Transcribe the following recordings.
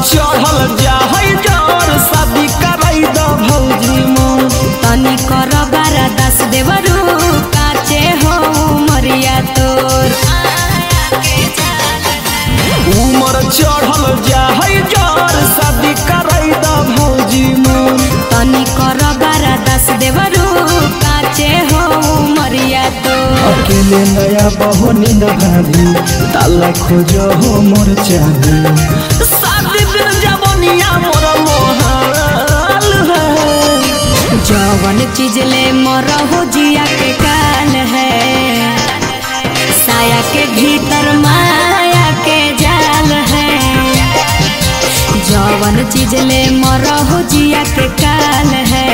चढ़ल जाहै जर शादी कराई द भौजी मोर तनी कर बारा दस देवरू काचे हो मरिया तोर उमर चढ़ल जाहै जर शादी कराई द भौजी मोर तनी कर बारा दस देवरू काचे हो मरिया तोर अकेले नया बहो नींद भाभी ताला खोजो हो मोर चाहे शादी बिन जवनिया मोर मोहाल है जवन चीज ले मरहो जिया के काल है साया के भीतर माया के जाल है जवन चीज ले मरहो जिया के काल है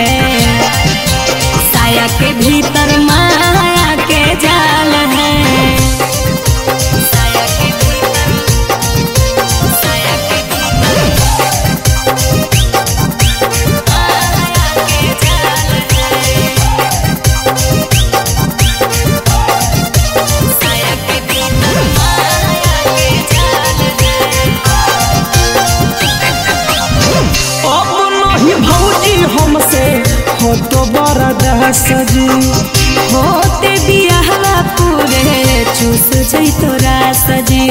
साया के भीतर माया के जाल है साया के भीतर साया के भीतर अब नहीं भौजी हमसे हो तो बड़ा दहस जी होते बियाहला पूरे चूस जई तोरा सजी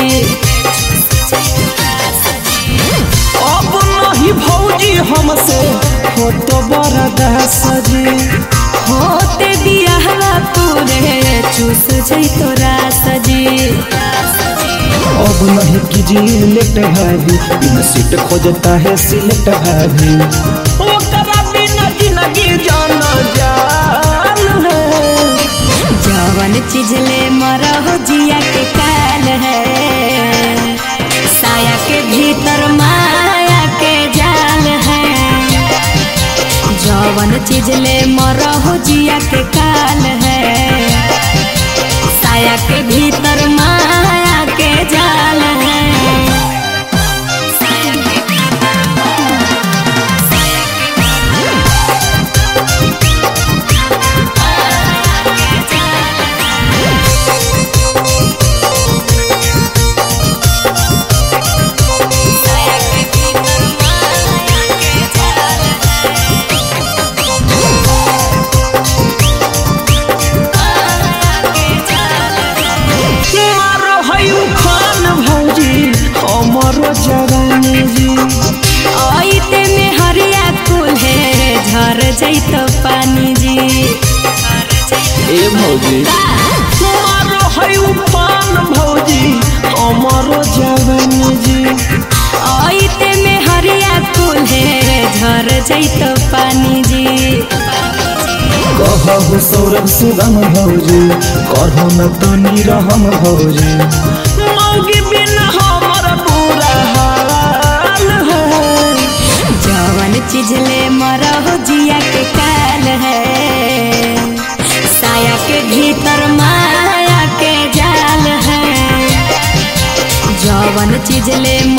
अब नहीं भौजी हमसे हो तो बड़ा दहस जी होते बियाहला पूरे चूस जई तोरा सजी अब नहीं कीजिए लेट भाभी बिन सीट खोजता है सिलेक्ट भाभी ओकरा बिना जिंदगी जाना जान है जवन चीज ले मरहो जिया के काल है साया के भीतर माया के जाल है जवन चीज ले मरहो जिया के काल है साया के भीतर माया के जाल है साया के भीतर साया के भीतर मारो है उफान भौजी हमरो जवानी जी आइते में हरिया कुल है झर जैत पानी जी ए भौजी मारो है उफान भौजी हमरो जवानी जी आइते में हरिया कुल है झर जैत पानी जी कहु सौरभ सुगम भौजी करहो न तनी रहम भौजी मौगी बिना हमर बुरा हाल है जवन चीज ले मरहो जिया के काल है साया के भीतर माया के जाल है जवन चीज ले